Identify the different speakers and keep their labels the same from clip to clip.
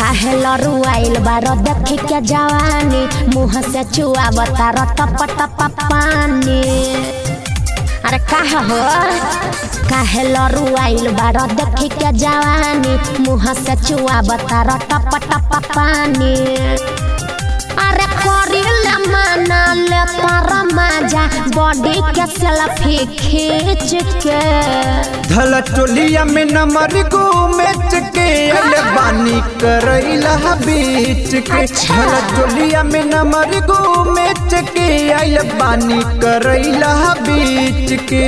Speaker 1: काहे लरुआइल बार देखी के जवानी मुँह से चुआवता र टप टप पानी अरे काहे हो काहे लरुआइल बार देखी के जवानी मुँह से चुआवता र टप टप पानी अरे करिल माना ले पर मजा बॉडी के सेल्फी खींच के
Speaker 2: धल चोलिया में नमर गो मैच के अले बानी करैला बीच के
Speaker 1: अच्छा।
Speaker 2: धल चोलिया में नमर गो मैच के अले बानी करैला बीच के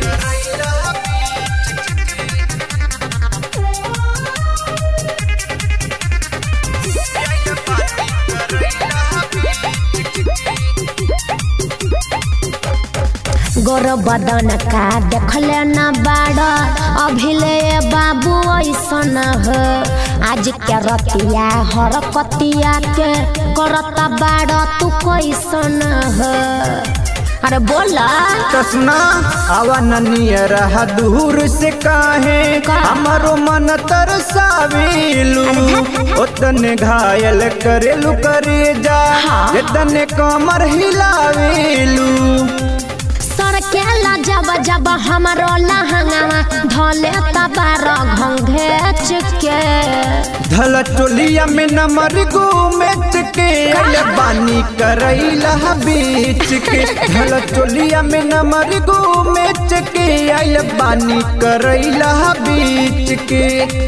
Speaker 1: गोर बदन का देखले न बाड़ अभिले बाबू ऐसन हो आज के रतिया हर कतिया के करता बाड़ तू कैसन हो अरे बोला
Speaker 2: कसना आवा ननिया रहा दूर से काहे
Speaker 1: का?
Speaker 2: हमारो मन तरसावेलू ओतने घायल करेलू करे जा
Speaker 1: हाँ।
Speaker 2: इतने कमर हिलावेलू
Speaker 1: सर के ला जब जब हमारो लहंगावा धले तबार घंघेच के
Speaker 2: धल चोलिया में नमर गो मैच के अले बानी करैला बीच के धल चोलिया में नमर गो मैच के अले बानी करैला बीच के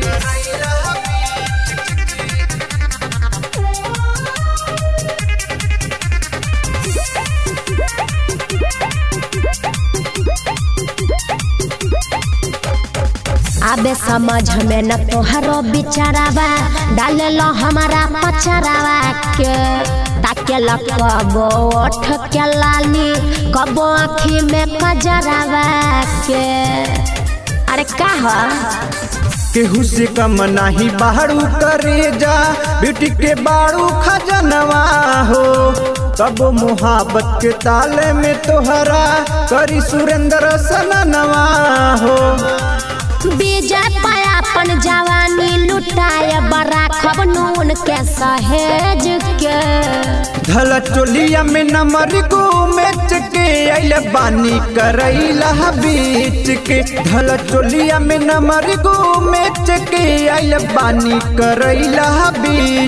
Speaker 1: आबे समझ में न तोहरो बिचारावा डाले लो हमारा पचरावा के ताके ल कबो ओठ के लाली कबो आँखी में कजरावा के अरे का हो
Speaker 2: केहू से कम नाही बाड़ू करे जा बेटी के बाड़ू खजनवा हो तब मोहब्बत के ताले में तोहरा करी सुरेंद्र सननवा हो
Speaker 1: विजय पायापन जवानी लुटाए बड़ा खब नून के सहेज के
Speaker 2: धल चोलिया में नमर गो मैच के अले बानी करैला बीच के धल चोलिया में नमर गो मैच के अले बानी करैला बीच